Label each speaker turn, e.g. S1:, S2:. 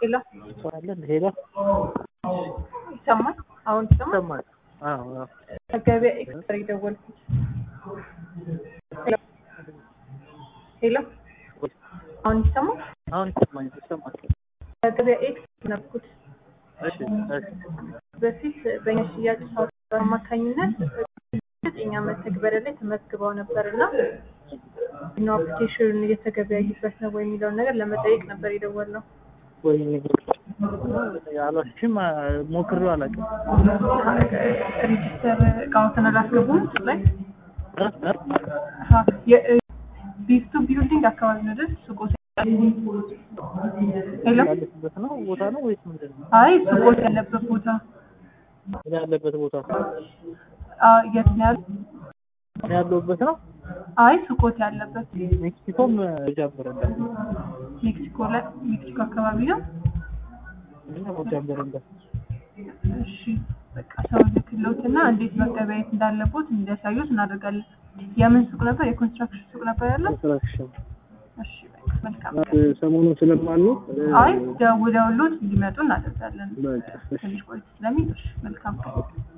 S1: ሄሎ
S2: አለ ሄሎ
S1: ይሰማል? አሁን ይሰማል?
S2: ይሰማል? አዎ አዎ።
S1: ከገበያ ኤክስትራ የደወልኩት ሄሎ ሄሎ አሁን ይሰማል?
S2: አሁን ይሰማኛል ይሰማል።
S1: ከገበያ ኤክስትራ ነበርኩት
S2: እሺ እሺ
S1: በፊት በእኛ ሽያጭ ሶፍትዌር አማካኝነት እኛ መተግበሪያ ላይ ተመዝግበው ነበር እና ነው አፕሊኬሽን እየተገበያዩበት ነው ወይ የሚለውን ነገር ለመጠየቅ ነበር የደወልነው።
S2: ወይ አላሽም ሞክሬው አላውቅም።
S1: ሬጅስተር እቃዎትን አላስገቡም ላይ
S2: እ? እ?
S1: ቢስቱ ቢልዲንግ አካባቢ ነው አይደል? ሱቆች ሄሎ
S2: ያለበት ነው ቦታ ነው ወይስ ምንድን ነው?
S1: አይ ሱቆች ያለበት ቦታ
S2: እኔ ያለበት ቦታ
S1: አ የት ነው ያለው?
S2: እኔ ያለሁበት ነው።
S1: አይ ሱቆት ያለበት
S2: ሜክሲኮም ጃምበረንዳ
S1: ሜክሲኮ ላይ ሜክሲኮ አካባቢ ነው።
S2: ጃምበረንዳ
S1: እሺ በቃ ሰው ልክሎትና እንዴት መገበያየት እንዳለቦት እንዲያሳዩት እናደርጋለን። የምን ሱቅ ነበር? የኮንስትራክሽን ሱቅ ነበር ያለው?
S2: ኮንስትራክሽን
S1: እሺ በቃ መልካም ቀን።
S2: ሰሞኑን ስለማልነው
S1: አይ ደውለውሎት እንዲመጡ እናደርጋለን።
S2: በቃ እሺ።
S1: ትንሽ ቆይቶ ስለሚል እሺ መልካም ቀን።